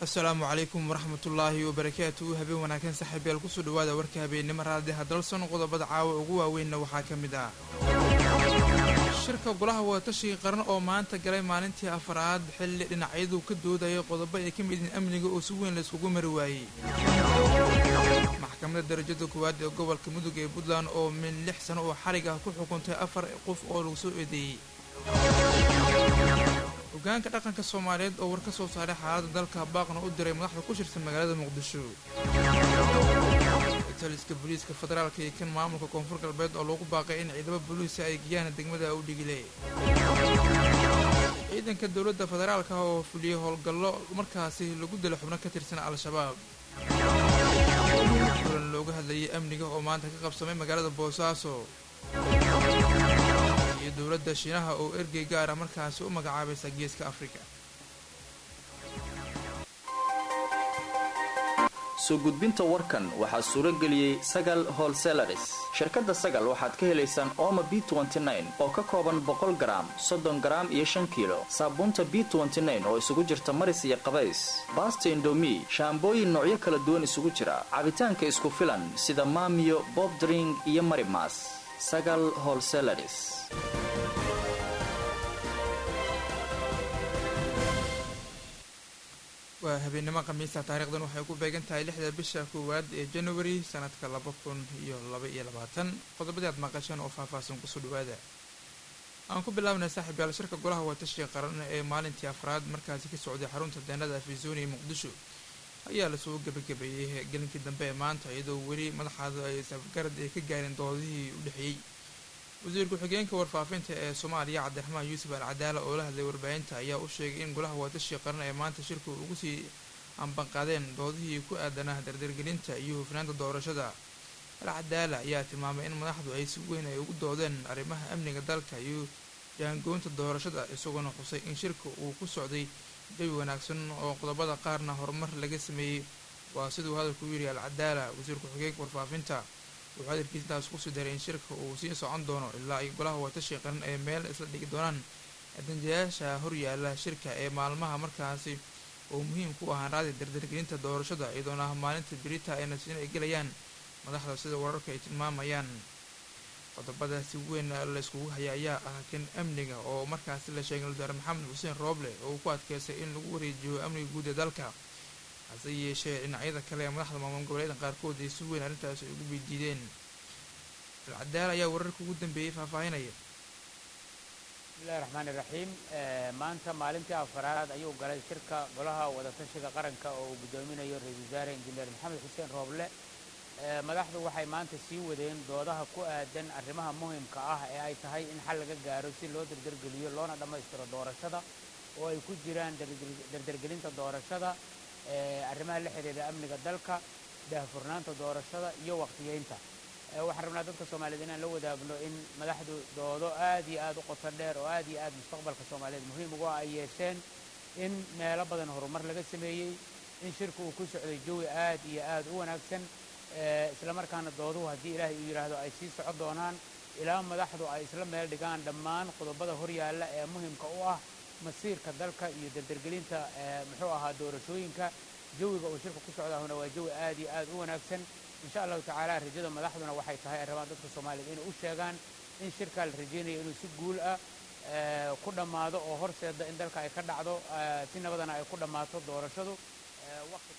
asalaamu calaykum waraxmatullaahi wabarakaatu habeen wanaagsan saaxiibyaal kusoo dhawaada warka habeennimo raadiha dalson qodobada caawa ugu waaweynna waxaa ka mid ah shirka golaha wadatashiga qaran oo maanta galay maalintii afaraad xilli dhinacyadu ka doodaya qodobo ay ka mid yihiin amniga oo si weyn la iskugu mari waayey maxkamadda darajada koowaad ee gobolka mudug ee puntland oo min lix sano oo xarig ah ku xukuntay afar qof oo lagu soo eedeeyey hogaanka dhaqanka soomaaliyeed oo war ka soo saaray xaaladda dalka baaqna u diray madaxda ku shirsan magaalada muqdisho taliska booliiska federaalka iyo kan maamulka koonfur galbeed oo loogu baaqay in ciidamo booliisa ay geeyaan degmada udhigile ciidanka dowladda federaalka oo fuliyey howlgallo markaasi lagu dilo xubno ka tirsan al-shabaab kulan looga hadlayay amniga oo maanta ka qabsamay magaalada boosaaso iyo dowladda shiinaha oo ergey gaara markaasi u magacaabaysa geeska afrika soo gudbinta warkan waxaa suuro geliyey sagal holselaris shirkadda sagal waxaad ka helaysaan ooma b oo ka kooban boqol garaam soddon garaam iyo shan kiilo saabuunta b oo isugu jirta maris iyo qabays baasta indomi shaambooyin noocyo kala duwan isugu jira cabitaanka isku filan sida maamiyo bobdring iyo marimas sagal holselaris waa habeennimo khamiista taarikhdan waxay ku beegan tahay lixda bisha koowaad ee january sanadka laba kun iyo laba iyo labaatan qodobadii aad maqasheen oo faahfaahsan kusoo dhawaada aan ku bilaabnay saaxiib yaal shirka golaha watashiga qaran ee maalintii afraad markaasi ka socday xarunta deenada afisooni ee muqdisho ayaa lasoo gebagabeeyey gelinkii dambe ee maanta iyadoo weli madaxaadu ay safgarad ay ka gaareen doodihii u dhexeeyey wasiir ku-xigeenka warfaafinta ee soomaaliya cabdiraxmaan yuusuf al cadaala oo la hadlay warbaahinta ayaa u sheegay in golaha waatashi qaran ee maanta shirku ugu sii ambanqaadeen doodihii ku aadanah dardargelinta iyo hufnaanta doorashada al cadaala ayaa tilmaamay in madaxdu ay si weyn ay ugu doodeen arrimaha amniga dalka iyo jaangoynta doorashada isagoona xusay in shirka uu ku socday jawi wanaagsan oo qodobada qaarna horumar laga sameeyey waa siduu hadalku u yidhi al cadaala wasiir ku-xigeenka warfaafinta wuxuu hadalkiisintaas kusii daray in shirka uu sii socon doono ilaa ay golaha watashi qaran ee meel isla dhigi doonaan adanjayaasha horyaala shirka ee maalmaha markaasi oo muhiim ku ahaan raadi dardargelinta doorashada iyadoona maalinta berita ay nasiin ay gelayaan madaxda sida wararka ay tilmaamayaan qodobada si weyn la iskugu haya ayaa ah kan amniga oo markaasi la sheegay wasaare maxamed xuseen rooble oo uu ku adkeystay in lagu wareejiyo amniga guud ee dalka hase yeeshee dhinacyada kale ee madaxda maamul goboleeda qaarkood ay si weyn arrintaasi ay ugu weydiideen alcadaala ayaa wararka ugu dambeeyey faahfaahinaya bismillahi raxmaani raxiim maanta maalintii afaraad ayuu galay shirka golaha wadatashiga qaranka oo uu guddoominayo ra-iisul wasaare injineer maxamed xuseen rooble madaxdu waxay maanta sii wadeen doodaha ku aadan arrimaha muhimka ah ee ay tahay in xal laga gaaro si loo dardargeliyo loona dhammaystiro doorashada oo ay ku jiraan dardargelinta doorashada arrimaha la xidhiira amniga dalka daahfurnaanta doorashada iyo wakhtiyeynta waxaan rabnaa dadka soomaaliyeed inaan la wadaagno in madaxdu doodo aad iyo aad u qoto dheer oo aad iyo aad mustaqbalka soomaaliyeed muhiim ugu ah ay yeesheen in meelo badan horumar laga sameeyey in shirku uu ku socday jawi aad iyo aad u wanaagsan islamarkaana dooduhu haddii ilaahay uu yidhaahdo ay sii socon doonaan ilaa madaxdu ay isla meel dhigaan dhammaan qodobada horyaalla ee muhimka u ah masiirka dalka iyo dardargelinta muxuu ahaa doorashooyinka jawiga uu shirka ku socdaahuna waa jawi aad iyo aad u wanaagsan insha allahu tacaala rajada madaxduna waxay tahay ay rabaan dadka soomaaliyeed inay u sheegaan in shirkaa la rajaynayo inuu si guul ah ku dhammaado oo horseeda in dalka ay ka dhacdo si nabadana ay ku dhammaato doorashadu waqti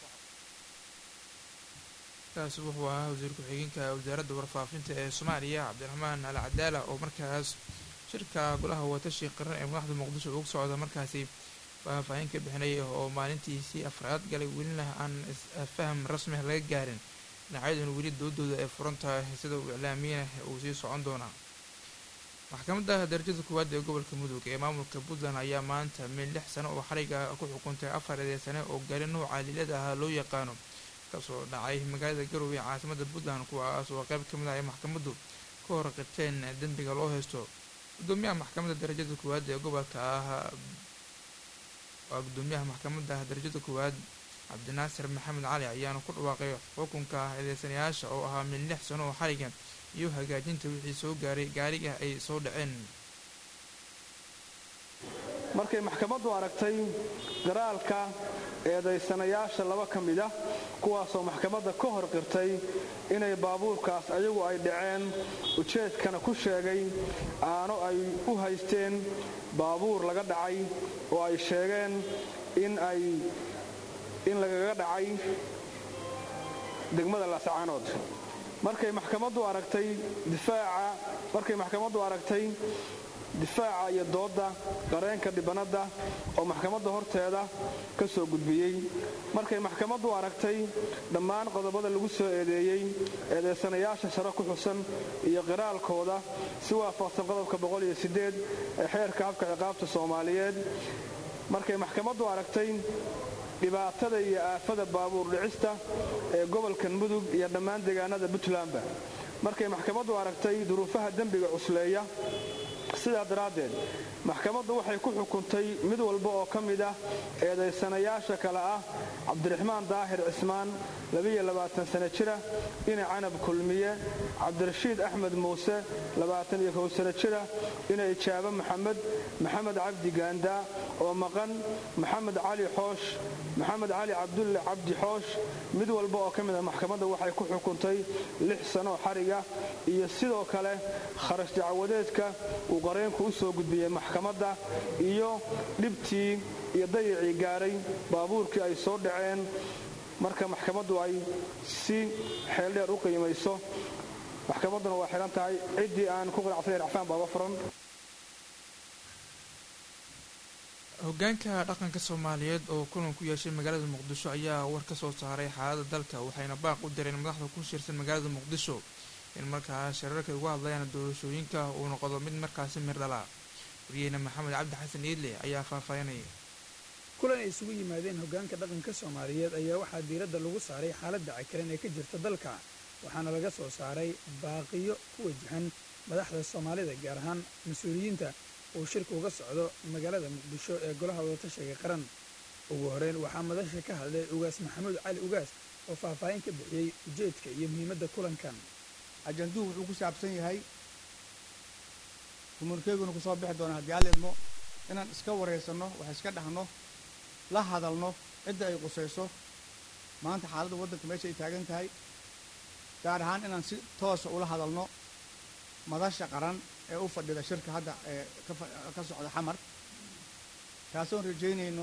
kaasi wuxuu ahaa wasiir ku-xigeenka wasaaradda warfaafinta ee soomaaliya cabdiraxmaan al cadaala oo markaas shirka golaha watashi qaran ee madaxda muqdisho ugu socda markaasi faahfaahin ka bixinaya oo maalintiisii afraad galay welina aan faham rasmiah laga gaarin dhinacyaduna weli doodooda ay furan tahay sida uu iclaamiyana uu sii socon doonaa maxkamadda darajada koowaad ee gobolka mudug ee maamulka puntland ayaa maanta min lix sano oo xariga ku xukuntay afar eedee sane oo gaari nouca liilada ahaa loo yaqaano kasoo dhacay magaalada garowe ee caasimada puntland kuwaas oo qayb ka mid ah ay maxkamaddu ka hor qirteen dembiga loo haysto gudoomiyaha maxkamadda darajada koowaad ee gobolka ah waa gudoomiyaha maxkamadda darajada koowaad cabdinaasir maxamed cali ayaana ku dhawaaqay xukunka eedeysanayaasha oo ahaa min lix sano oo xariga iyo hagaajinta wixii soo gaaray gaariga ay soo dhaceen markay maxkamaddu aragtay qiraalka eedaysanayaasha laba ka mid ah kuwaasoo maxkamadda ka hor qirtay inay baabuurkaas ayagu ay dhaceen ujeedkana ku sheegay aano ay u haysteen baabuur laga dhacay oo ay sheegeen in ay in lagaga dhacay degmada laascaanood markay maxkamaddu aragtay difaaca markay maxkamaddu aragtay difaaca iyo doodda qareenka dhibanadda oo maxkamadda horteeda ka soo gudbiyey markay maxkamaddu aragtay dhammaan qodobada lagu soo eedeeyey eedeysanayaasha sare ku xusan iyo qiraalkooda si waafaqsan qodobka ee xeerka habka ciqaabta soomaaliyeed markay maxkamaddu aragtay dhibaatada iyo aafada baabuur dhicista ee gobolkan mudug iyo dhammaan deegaanada puntlandba markay maxkamaddu aragtay duruufaha dembiga cusleeya sidaa daraaddeed maxkamaddu waxay ku xukuntay mid walba oo ka mid ah eedaysanayaasha kale ah cabdiraxmaan daahir cismaan sano jira ina canab kulmiye cabdirashiid axmed muuse sano jira ina ijaabo maxamed maxamed cabdi gaandaa oo maqan maxamed cali xoosh maxamed cali cabdulle cabdi xoosh mid walba oo ka mid ah maxkamadda waxay ku xukuntay lix sanoo xariga iyo sidoo kale kharash dacwadeedka uu qareenku u soo gudbiyey maxkamadda iyo dhibtii iyo dayacii gaaray baabuurkii ay soo dhaceen marka maxkamaddu ay si xeeldheer u qiimayso maxkamadduna waa xidhan tahay ciddii aan ku qanacsaneyn racfaan baaba furan hogaanka dhaqanka soomaaliyeed oo kulan ku yeeshay magaalada muqdisho ayaa war ka soo saaray xaaladda dalka waxayna baaq u direen madaxda ku shirsan magaalada muqdisho in markaa shirarka uga hadlayaan doorashooyinka uu noqdo mid markaasi mir dhala wariyeyne maxamed cabdi xasan iidle ayaa faahfaahinaya kulan ay isugu yimaadeen hogaanka dhaqanka soomaaliyeed ayaa waxaa diiradda lagu saaray xaaladda cakiran ee ka jirta dalka waxaana laga soo saaray baaqiyo ku wajahan madaxda soomaalida gaar ahaan mas-uuliyiinta uu shirka uga socdo magaalada muqdisho ee golaha wadatashiga qaran ugu horeyn waxaa madasha ka hadlay ugaas maxamuud cali ugaas oo faahfaahin ka bixiyey ujeedka iyo muhiimadda kulankan ajanduhu wuxuu ku saabsan yahay kumulkeyguna ku soo bixi doona haddii alla idmo inaan iska waraysanno wax iska dhahno la hadalno cidda ay qusayso maanta xaaladda waddanka meesha ay taagan tahay gaar ahaan inaan si toosa ula hadalno madasha qaran ee u fadhida shirka hadda ee ka socda xamar kaasoon rajaynayno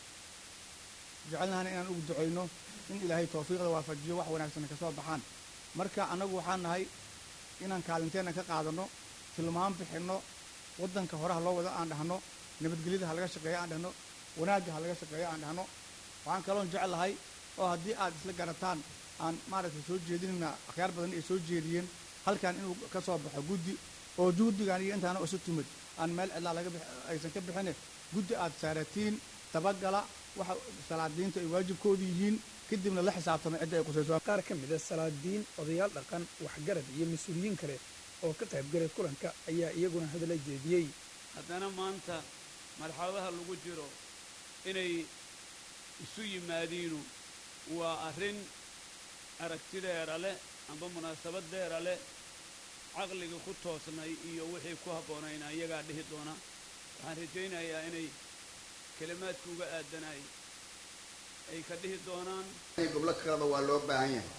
jecelnahana inaan ugu ducayno in ilaahay tawfiiqda waafajiyo wax wanaagsan ka soo baxaan marka annagu waxaan nahay inaan kaalinteenna ka qaadanno tilmaan bixinno waddanka horeha loo wado aan dhahno nabadgelyada ha laga shaqeeyo aan dhahno wanaagga ha laga shaqeeyo aan dhahno waxaan kaloon jecel lahay oo haddii aad isla garataan aan maaragtay soo jeedinayna akhyaar badan ay soo jeediyeen halkan inuu ka soo baxo guddi oo guddigan iyo intaana isu timid aan meel cidlaa laga aysan ka bixine guddi aad saaratiin dabagala waxa salaadiinta ay waajibkoodu yihiin kadibna la xisaabtama cidda ay qusayso qaar ka mid a salaadiin odayaal dhaqan waxgarad iyo mas-uuliyiin kale oo ka qaybgalay kulanka ayaa iyaguna hadala jeediyey haddana maanta marxaladaha lagu jiro inay isu yimaadiinu waa arrin aragtideera leh amba munaasabadeera leh caqliga ku toosnay iyo wixii ku habboonayna iyagaa dhihi doona waxaan rajaynayaa inay kelimaadka uga aadanay ay ka dhihi doonaan goblo kaleba waa loo baahan yahay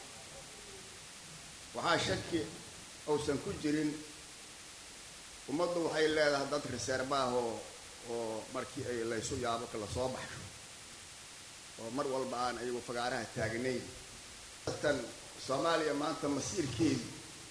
waxaa shaki uusan ku jirin ummaddu waxay leedahay dad reserba ah oo oo markii ay laysu yaabo kala soo baxsho oo mar walba aan ayagu fagaaraha taagnayn tan soomaaliya maanta masiirkeedu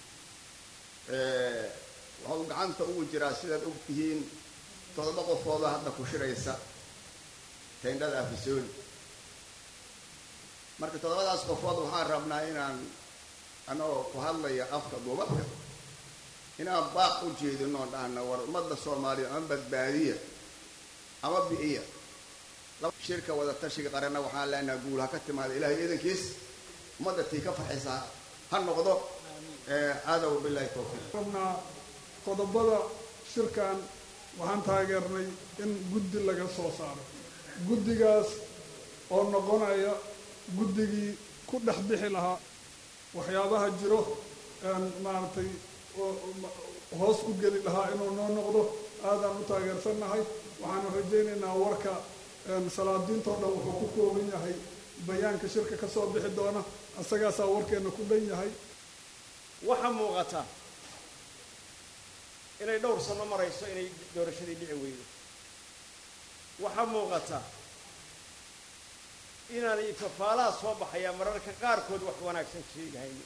waxuu gacanta ugu jiraa sidaad og tihiin toddoba qofooda hadda ku shiraysa tayndhada afisooni marka toddobadaas qofood waxaan rabnaa inaan anagoo ku hadlaya afka duubabka inaan baaq u jeedino dhahna war ummadda soomaaliya ama badbaadiya ama bi'iya shirka wada tashiga qaranna waxaan leenaha guul ha ka timaada ilahay iidankiis ummadda tii ka farxaysa ha noqdo aadow bilahi tawfiiq rabnaa qodobada shirkan waxaan taageernay in guddi laga soo saaro guddigaas oo noqonaya guddigii ku dhex bixi lahaa waxyaabaha jiro maaragtay hoos u geli lahaa inuu noo noqdo aadaan u taageersannahay waxaanu rajaynaynaa warka salaadiintoo dhan wuxuu ku kooban yahay bayaanka shirka ka soo bixi doona isagaasaa warkeenna ku dhan yahay waxaa muuqata inay dhowr sano marayso inay doorashadii dhici weydo waxaa muuqata inaanay fafaalaha soo baxayaa mararka qaarkood wax wanaagsan sheegahayno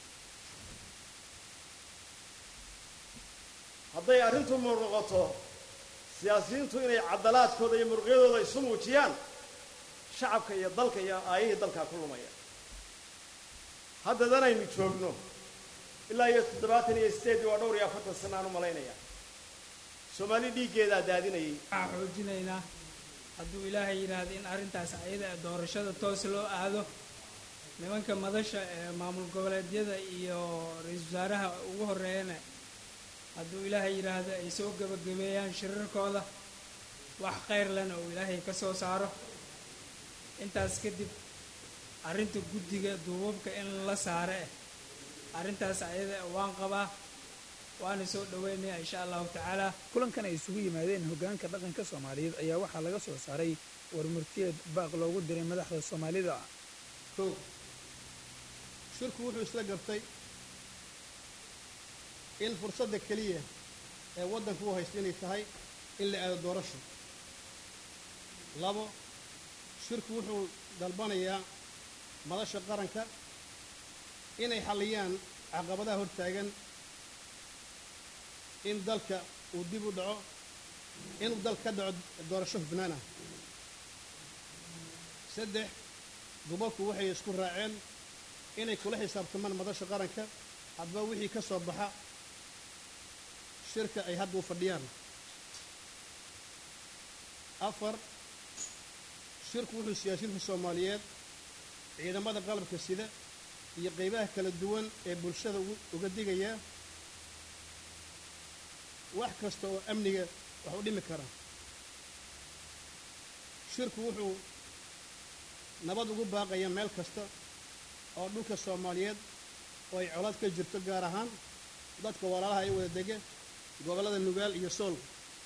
hadday arrintu muuqnoqoto siyaasiyiintu inay cadalaadkooda iyo muruqyadooda isu muujiyaan shacabka iyo dalka iyo aayihii dalkaa ku lumaya haddadan aynu joogno ilaa iyo toddobaatan iyo sideedii waa dhowr iyo afartan sana aan u malaynayaa soomaali dhiiggeedaa daadinayay waxaan xoojinaynaa hadduu ilaahay yidhaahdo in arrintaas ayada doorashada toos loo aado nimanka madasha ee maamul goboleedyada iyo ra-iisul wasaaraha ugu horreeyana hadduu ilaahay yidhaahdo ay soo gebagabeeyaan shirarkooda wax khayr lena uu ilaahay ka soo saaro intaas kadib arrinta guddiga duubabka in la saare eh arrintaas ayada waan qabaa waana soo dhaweynaya insha allahu tacaala kulankan ay isugu yimaadeen hoggaanka dhaqanka soomaaliyeed ayaa waxaa laga soo saaray warmurtiyeed baaq loogu diray madaxda soomaalida kow shirku wuxuu isla gartay in fursadda keliya ee waddanku u haysta inay tahay in la aado doorasho labo shirku wuxuu dalbanayaa madasha qaranka inay xalliyaan caqabadaha hortaagan in dalka uu dib u dhaco inuu dalka ka dhaco doorasho hufnaan ah saddex dubalku waxay isku raaceen inay kula xisaabtamaan madasha qaranka hadba wixii ka soo baxa shirka ay hadda u fadhiyaan afar shirku wuxuu siyaasiyiinta soomaaliyeed ciidamada qalabka sida iyo qaybaha kala duwan ee bulshada uga digayaa wax kasta oo amniga wax u dhimi kara shirku wuxuu nabad ugu baaqaya meel kasta oo dhulka soomaaliyeed oo ay colaad ka jirto gaar ahaan dadka walaalaha ay wada dega gobollada nugaal iyo sool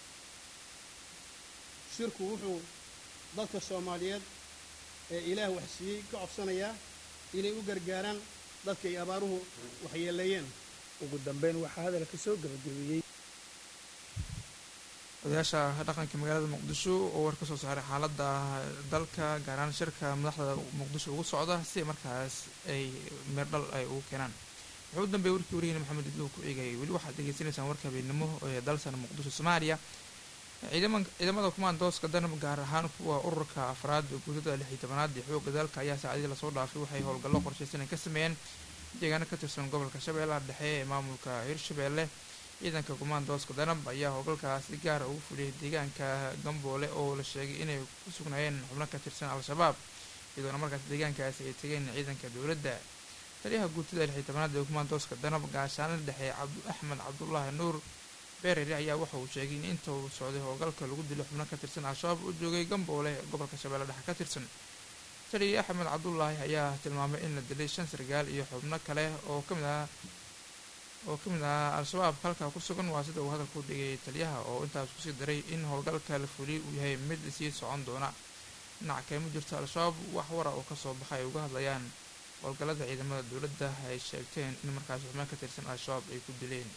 shirku wuxuu dadka soomaaliyeed ee ilaah wax siiyey ka codsanayaa inay u gargaaraan dadka ay abaaruhu waxyeeleeyeen ugu dambeyn waxaa hadalka soo gebagabeeyey odayaasha dhaqanka magaalada muqdisho oo war ka soo saaray xaaladda dalka gaar ahaan shirka madaxda muqdisho ugu socda si markaas ay meerdhal ay ugu keenaan wuxuu u dambeeyey warkii wariyeyna maxamed iduu ku eegayay weli waxaad degeysanaysaan warka habeenimo ee dalsan muqdisho soomaaliya ciidamada kumaandooska danab gaar ahaan kuwa ururka afraad guutada lix iyo tobanaad ee xoogga dalka ayaa saacadii lasoo dhaafay waxay howlgallo qorshaysan ay ka sameeyeen deegaano ka tirsan gobolka shabeellaha dhexe ee maamulka hirshabeelle ciidanka kumaandooska danab ayaa howlgalkaas si gaara ugu fuliyay deegaanka gamboole oo la sheegay inay ku sugnaayeen xubno ka tirsan al-shabaab iyadoona markaas deegaankaasi ay tegeen ciidanka dowladda taliyaha guutada lix iyo tobanaad ee kumaandooska danab gaashaanada dhexe cabdu axmed cabdulaahi nuur beerere ayaa waxa uu sheegay in inta uu socday howlgalka lagu dilo xubno ka tirsan al-shabaab u joogay gamboole gobolka shabeelle dhexe ka tirsan taliya axmed cabdulaahi ayaa tilmaamay in la dilay shan sargaal iyo xubno kale oo kamid ah oo ka mid ahaa al-shabaab halkaa ku sugan waa sida uu hadalka u dhigay taliyaha oo intaas kusii daray in howlgalka la fuliyay uu yahay mid sii socon doona dhinac kale ma jirto al-shabaab wax wara oo kasoo baxa ay uga hadlayaan howlgallada ciidamada dowladda ay sheegteen in markaas xubno ka tirsan al-shabaab ay ku dileen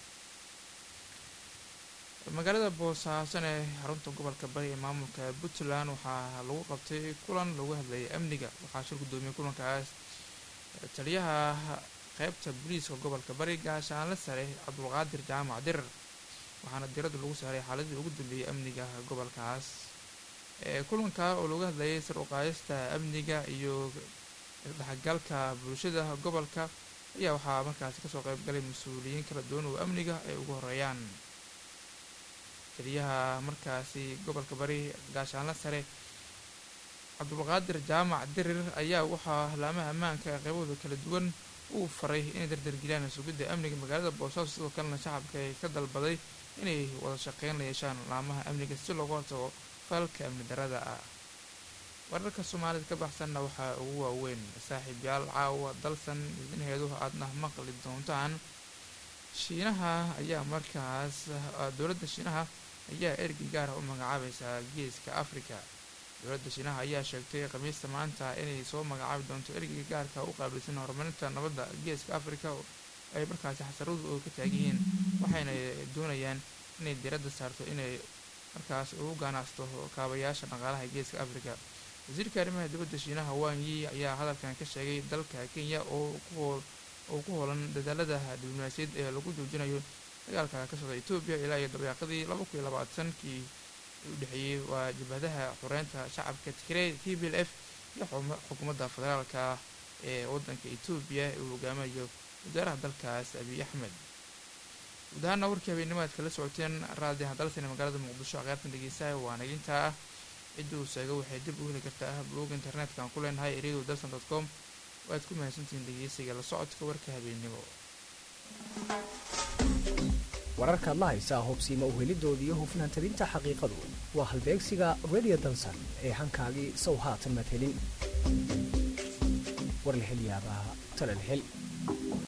magaalada boosaasan ee xarunta gobolka bari ee maamulka puntland waxaa lagu qabtay kulan lagu hadlayay amniga waxaa shir guddoomiyey kulankaas taliyaha qaybta booliiska gobolka bari gaashaanle sare cabdulqaadir jaamac dirar waxaana diradda lagu saaray xaaladii ugu dambeeyay amniga gobolkaas kulanka oo lagu hadlayay sar uqaadista amniga iyo dhexgalka bulshada gobolka ayaa waxaa markaasi kasoo qaybgalay mas-uuliyiin kala duwan oo amniga ay ugu horeeyaan taliyaha markaasi gobolka bari gaashaanle sare cabdulqaadir jaamac dirir ayaa waxaa laamaha ammaanka qaybahooda kala duwan uu faray inay dardargeliyaan sugidda amniga magaalada boosaaso sidoo kalena shacabka ay ka dalbaday inay wada shaqeyn la yeeshaan laamaha amniga si looga hortago falka amni darada ah wararka soomaalida ka baxsanna waxaa ugu waaweyn saaxiibyaal caawa dalsan idinheedu aadna maqli doontaan shiinaha ayaa markaas dowladda shiinaha ayaa ergey gaara u magacaabaysaa geeska africa dowladda shiinaha ayaa sheegtay khamiista maanta inay soo magacaabi doonto ergeyga gaarka u qaabilsan horumarinta nabadda geeska africa ay markaasi xasaradu ka taagan yihiin waxayna doonayaan inay diradda saarto inay markaas ugu ganacsato kaabayaasha dhaqaalaha geeska africa wasiirka arrimaha dibadda shiinaha wang yi ayaa hadalkan ka sheegay dalka kenya oo oo ku hoolan dadaalada diblomaasiyad ee lagu joojinayo dagaalka ka socda etoobiya ilaa iyo dabayaaqadii laba kun iyo labaatankii u dhexeeyey waa jabhadaha xoreynta shacabka tigray t b l f iyo xukuumadda federaalka ee waddanka etoobiya uu hogaamayo wasaaraha dalkaas abiy axmed guud ahaana warkii habeenimaad kala socoteen raadi hadaltana magaalada muqdisho aqeyrtan dhegeystaha waa nagintaa ah cidduu sheega waxay dib u heli kartaa blog internetka aan ku leenahay radio dalson dot com waad ku mahadsantihiin dhegeysiga la socodka warka habeennimo wararkaad la haysaa hubsiima uhelidooda iyo hufnaan tabinta xaqiiqadu waa halbeegsiga radio dalsan ee hankaagii sow haatan madhelin war la hel yaabaa talal hel